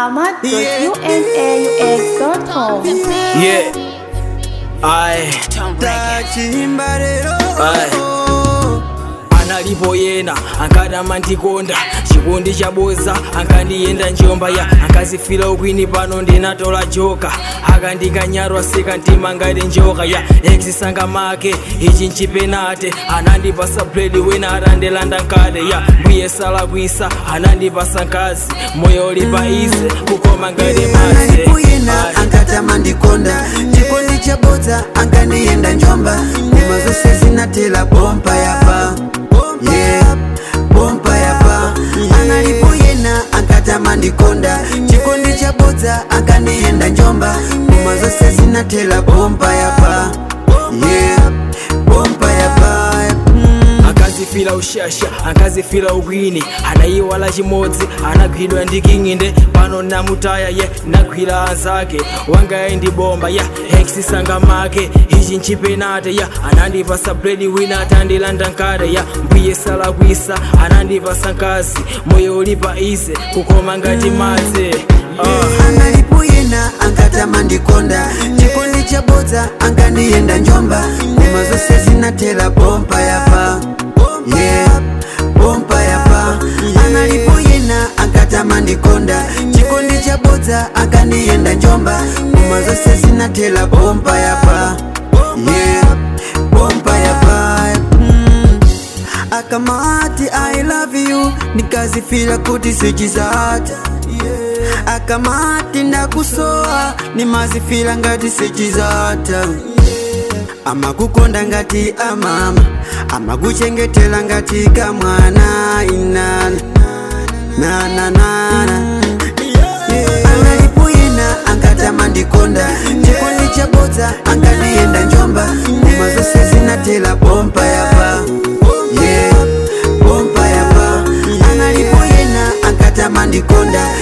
ahmad.unaux.com. Yeah. Aye. tachimba lero Aye. analipo yena ankadama ndikonda chikondi chaboza ankandiyenda njomba ya ankazifira ukwini pano ndinatola joka akandikanyarwa seka mtima ngati njoka ya eksisanga make ichi nchipenate anandipasa bledi wena atandilanda nkate ya mbuye salakwisa anandipasa nkazi moyo ulipa ize kukoma ngati madzi analipuyena ankatama ndikonda chikondi chabodza ankaniyenda njomba nyuma zose zinatela bompa yapa yeah bompa yapa analipuyena ankatama ndikonda chikondi chabodza ankaniyenda njomba nyuma zose zinatela bompa yapa yeah bompa yapa mm. akazifila ushasha akazifila ukwini anayiwala chimodzi anagwidwa ndi king'inde pano namutaya ye nagwira anzake wangaye ndi bomba ya eksisanga make ichi nchipenate ya anandipasa bledi wina atandilanda nkate ya mbuye salakwisa anandipasa nkazi moyo ulipa ize kukoma ngati madzi uh. analipuyena ankatama ndikonda chikondi chabodza ankandiyenda njomba nyuma zose zinatela bompa yapa yeah bompa yapa analipuyena ankatama ndikonda chikondi chabodza ankandiyenda njomba nyuma zose zinatela bompa yapa yeah bompa yapa mm. akamati i love you nikazifila kuti sichizata akamati ndakusowa nimazifila ngati sichizata amakukonda ngati amama amakuchengetela ngati kamwana inana nananana analipuyena ankatama ndikonda chikondi chabodza ankandiyenda njomba nyuma zose zinatela bompa yapa yeah bompa yapa analipuyena ankatama ndikonda